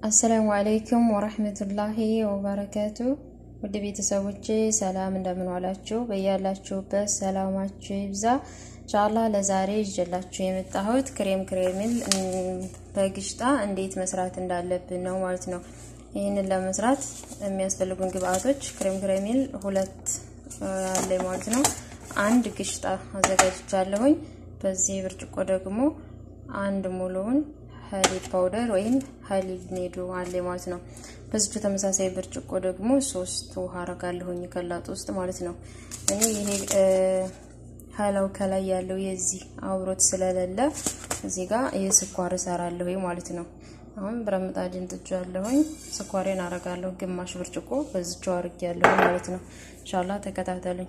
አሰላሙ አለይኩም ወረህመቱላሂ ወበረካቱ። ውድ ቤተሰቦቼ ሰላም እንደምን ዋላችሁ? በያላችሁበት ሰላማችሁ ይብዛ። ኢንሻአላህ ለዛሬ ይዤላችሁ የመጣሁት ክሬም ክሬሚል በግሽጣ እንዴት መስራት እንዳለብን ነው ማለት ነው። ይህንን ለመስራት የሚያስፈልጉን ግብአቶች ክሬም ክሬሚል ሁለት አለ ማለት ነው። አንድ ግሽጣ አዘጋጅቻለሁኝ። በዚህ ብርጭቆ ደግሞ አንድ ሙሉውን ሀሊብ ፓውደር ወይም ሀሊብ ኔዶ አለ ማለት ነው። በዚቹ ተመሳሳይ ብርጭቆ ደግሞ ሶስት ውሃ አረጋለሁኝ ከላጡ ውስጥ ማለት ነው። እኔ ይሄ ሀላው ከላይ ያለው የዚህ አብሮት ስለሌለ እዚህ ጋር የስኳር እሰራለሁ ማለት ነው። አሁን ብረት ምጣድን ጥጃለሁኝ። ስኳሬን አረጋለሁ ግማሽ ብርጭቆ በዚቹ አርጌያለሁ ማለት ነው። ኢንሻአላህ ተከታተሉኝ።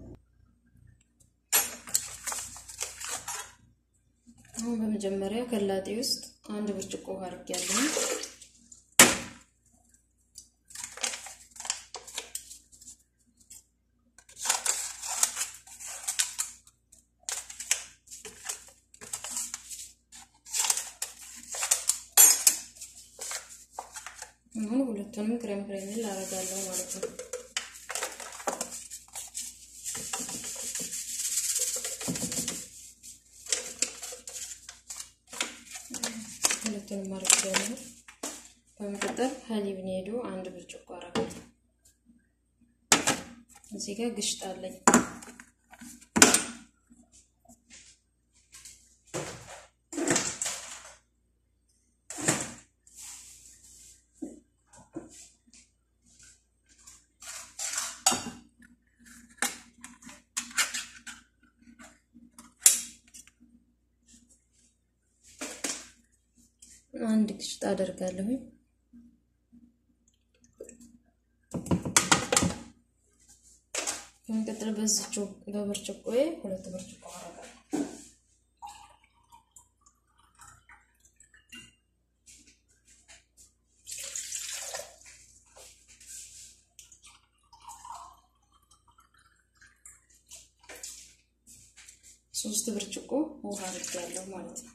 አሁን በመጀመሪያ ከላጤ ውስጥ አንድ ብርጭቆ ውሃ አድርጌያለሁ። አሁን ሁለቱንም ክሬም ክሬሚል አደርጋለሁ ማለት ነው። ሁለቱንም አድርጌያለሁ። በመቀጠል ሀሊብ ኔዶ አንድ ብርጭቆ አደርጋለሁ። እዚህ ጋር ግሽጣ አለኝ። አንድ ግሽጣ አደርጋለሁ። በመቀጠል በዚችው በብርጭቆዬ ሁለት ብርጭቆ አደርጋለሁ። ሶስት ብርጭቆ ውሃ አድርጌያለሁ ማለት ነው።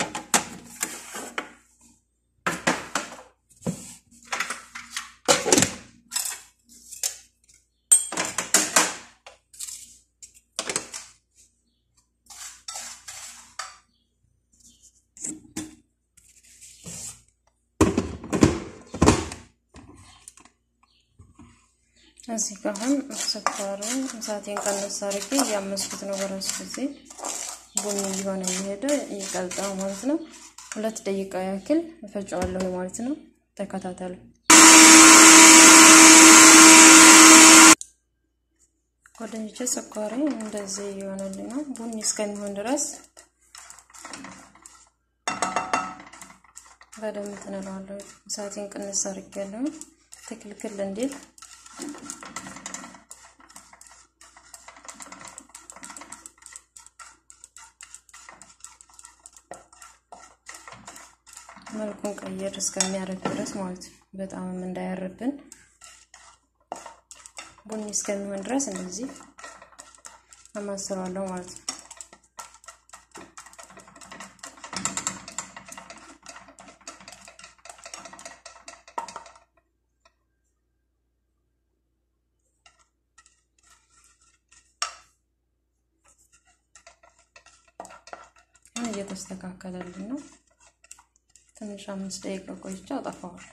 እዚህ ጋር አሁን ስኳሩን እሳቴን ቀነስ አድርጌ እያመስኩት ነው። በራሱ ጊዜ ቡኒ እየሆነ እየሄደ ይቀልጣል ማለት ነው። ሁለት ደቂቃ ያክል እፈጨዋለሁ ማለት ነው። ተከታተሉ። ጓደኞቼ ስኳሬ እንደዚህ እየሆነልኝ ነው። ቡኒ እስከሚሆን ድረስ በደንብ ትንለዋለሁ። እሳቴን ቀነስ አድርጌያለሁ ትክልክል እንዲል መልኩን ቀየር እስከሚያደርግ ድረስ ማለት ነው። በጣምም እንዳያርብን ቡኒ እስከሚሆን ድረስ እንደዚህ አማስለዋለሁ ማለት ነው። እየተስተካከለልን ነው። ትንሽ አምስት ደቂቃ ቆይቼ አጠፋዋል።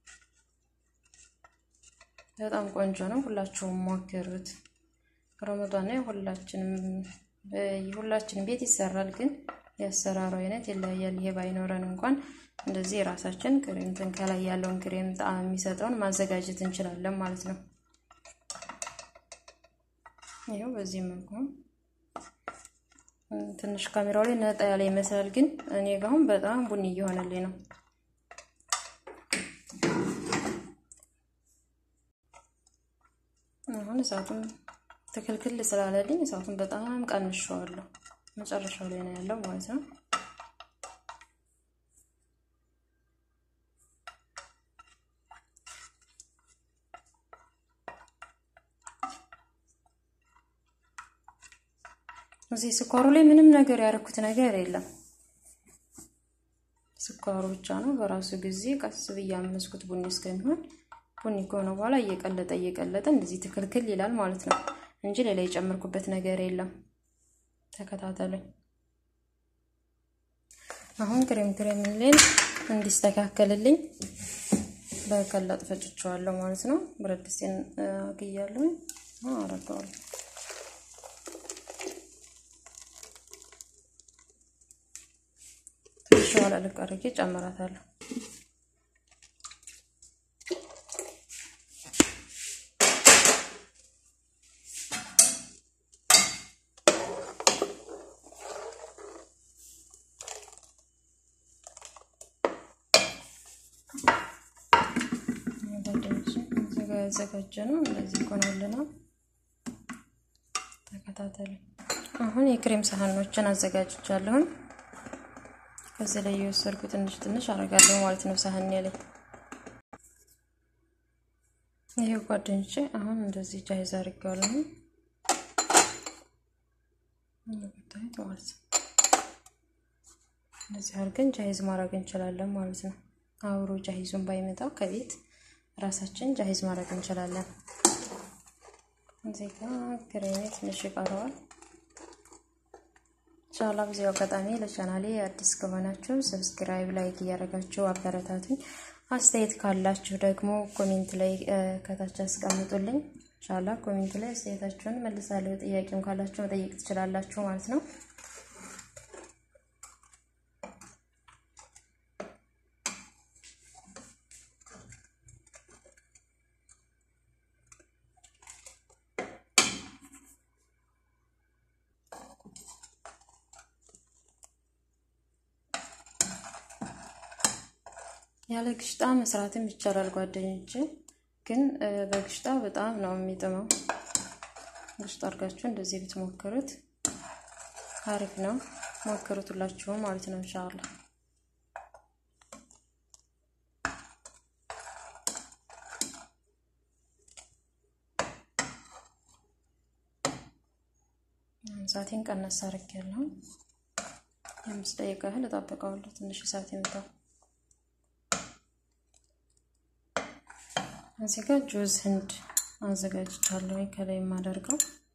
በጣም ቆንጆ ነው። ሁላችሁም ሞክሩት። ረመዳን ላይ ሁላችንም ሁላችንም ቤት ይሰራል፣ ግን የአሰራሩ አይነት ይለያያል። ይሄ ባይኖረን እንኳን እንደዚህ የራሳችን ክሬምትን ከላይ ያለውን ክሬም ጣዕም የሚሰጠውን ማዘጋጀት እንችላለን ማለት ነው። ይኸው በዚህ መልኩ ትንሽ ካሜራው ላይ ነጣ ያለ ይመስላል፣ ግን እኔ ጋር አሁን በጣም ቡኒ እየሆነልኝ ነው። አሁን እሳቱን ትክልክል ስላለልኝ እሳቱን በጣም ቀንሸዋለሁ። መጨረሻው ላይ ነው ያለው ማለት ነው። እዚህ ስኳሩ ላይ ምንም ነገር ያደረኩት ነገር የለም። ስኳሩ ብቻ ነው። በራሱ ጊዜ ቀስ ብዬ አመስኩት ቡኒ እስከሚሆን ቡኒ ከሆነ በኋላ እየቀለጠ እየቀለጠ እንደዚህ ትክልክል ይላል ማለት ነው እንጂ ሌላ የጨመርኩበት ነገር የለም። ተከታተሉኝ። አሁን ክሬም ክሬም ሌን እንዲስተካከልልኝ በቀላጥ ፈጭቸዋለሁ ማለት ነው። ብረት ድስቴን አግያለሁ አረገዋለሁ። ትንሽ ኋላ ልቅ አድርጌ ጨምራታለሁ። ያዘጋጀ ነው። እንደዚህ ሆኖልናል። ተከታተሉ። አሁን የክሬም ሳህኖችን አዘጋጅቻለሁን። ከዚህ ላይ የወሰድኩ ትንሽ ትንሽ አረጋለሁ ማለት ነው ሳህኔ ላይ። ይሄ ጓደኞቼ አሁን እንደዚህ ጃይዝ አድርጌዋለሁ እንደምታዩት ማለት ነው። እንደዚህ አድርገን ጃይዝ ማድረግ እንችላለን ማለት ነው። አብሮ ጃይዙን ባይመጣ ከቤት ራሳችን ጃሂዝ ማድረግ እንችላለን። እዚህ ጋር ክሬሜ ትንሽ ይቀረዋል። ኢንሻአላህ በዚህ አጋጣሚ ለቻናሌ አዲስ ከሆናችሁ ሰብስክራይብ፣ ላይክ እያደረጋችሁ አበረታቱኝ። አስተያየት ካላችሁ ደግሞ ኮሜንት ላይ ከታች አስቀምጡልኝ። ኢንሻአላህ ኮሜንት ላይ አስተያየታችሁን መልሳለሁ። ጥያቄም ካላችሁ መጠየቅ ትችላላችሁ ማለት ነው። ያለ ግሽጣ መስራትም ይቻላል ጓደኞች፣ ግን በግሽጣ በጣም ነው የሚጥመው። ግሽጣ አድርጋችሁ እንደዚህ ብትሞክሩት አሪፍ ነው። ሞክሩት ሁላችሁም ማለት ነው ኢንሻአላህ። እሳቴን ቀነስ አድርጌያለሁ። የአምስት ደቂቃ ያህል እጠብቀዋለሁ። ትንሽ እሳት ይምጣው። እዚህ ጋር ጁዝ ህንድ አዘጋጅቻለሁ ከላይ የማደርገው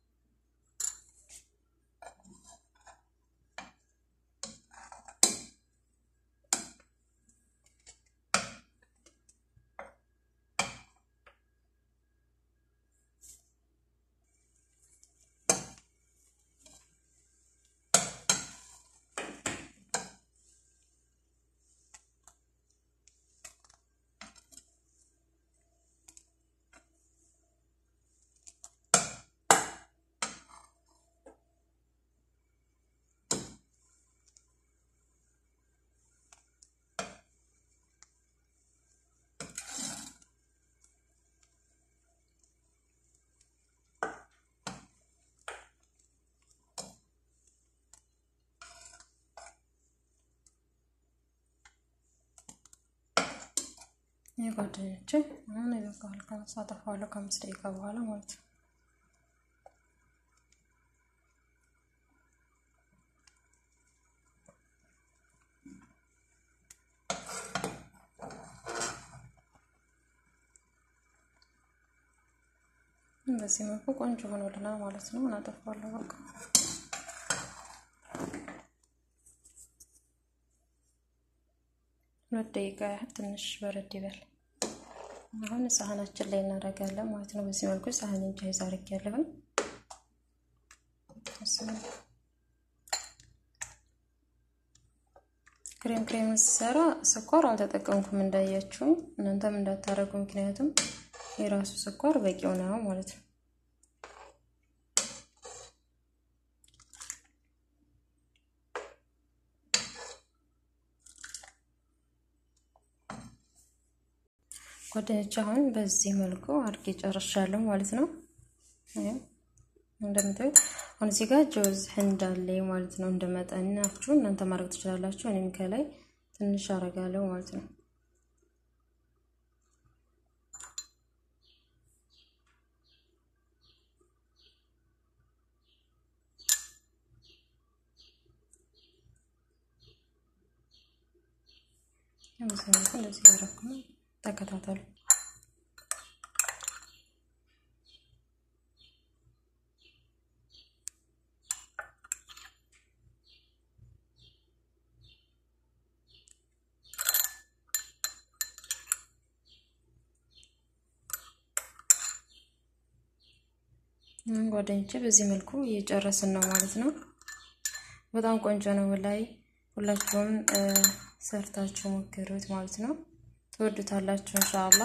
የጓደኞቼ አሁን ይበቃዋል። ከነሳ አጠፋዋለሁ ከአምስት ደቂቃ በኋላ ማለት ነው። በዚህ መልኩ ቆንጆ ሆኖልናል ማለት ነው። እናጠፋዋለሁ በቃ ሁለት ደቂቃ ያህል ትንሽ በረድ ይበል። አሁን ሳህናችን ላይ እናደርጋለን ማለት ነው። በዚህ መልኩ ሳህኔን ጃይዝ አድርጌያለሁ። ክሬም ክሬም ስሰራ ስኳር አልተጠቀምኩም እንዳያችሁ፣ እናንተም እንዳታረጉ፣ ምክንያቱም የራሱ ስኳር በቂው ነው ማለት ነው። ጓደኞች አሁን በዚህ መልኩ አድርጌ ጨርሻለሁ ማለት ነው። እንደምታዩት አሁን እዚህ ጋር ጆዝ ህንድ አለኝ ማለት ነው። እንደ መጠናችሁ እናንተ ማድረግ ትችላላችሁ። እኔም ከላይ ትንሽ አረጋለሁ ማለት ነው። በዚህ መልኩ እንደዚህ ያደረኩ ነው። ተከታተሉ። ጓደኞቼ በዚህ መልኩ እየጨረስን ነው ማለት ነው። በጣም ቆንጆ ነው። ላይ ሁላችሁም ሰርታችሁ ሞክሩት ማለት ነው። ትወዱታላችሁ እንሻአላ።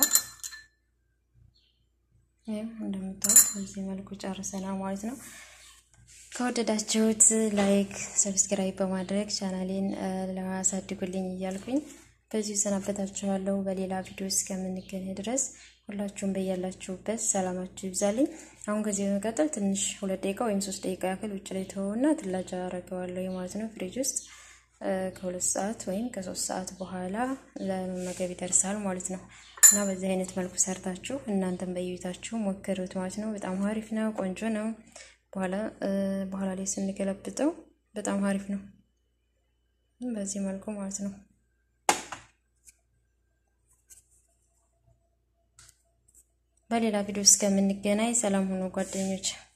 ይህም እንደምታዩት በዚህ መልኩ ጨርሰናል ማለት ነው። ከወደዳችሁት ላይክ፣ ሰብስክራይብ በማድረግ ቻናሌን ለማሳድጉልኝ እያልኩኝ በዚሁ ሰናበታችኋለሁ። በሌላ ቪዲዮ እስከምንገናኝ ድረስ ሁላችሁም በያላችሁበት ሰላማችሁ ይብዛልኝ። አሁን ከዚህ በመቀጠል ትንሽ ሁለት ደቂቃ ወይም ሶስት ደቂቃ ያክል ውጭ ላይ ተወውና ትላጃ አረገዋለሁ ማለት ነው። ፍሪጅ ውስጥ ከሁለት ሰዓት ወይም ከሶስት ሰዓት በኋላ ለመመገብ ይደርሳል ማለት ነው። እና በዚህ አይነት መልኩ ሰርታችሁ እናንተም በየቤታችሁ ሞክሩት ማለት ነው። በጣም አሪፍ ነው፣ ቆንጆ ነው። በኋላ በኋላ ላይ ስንገለብጠው በጣም አሪፍ ነው። በዚህ መልኩ ማለት ነው። በሌላ ቪዲዮ እስከምንገናኝ ሰላም ሆኖ ጓደኞች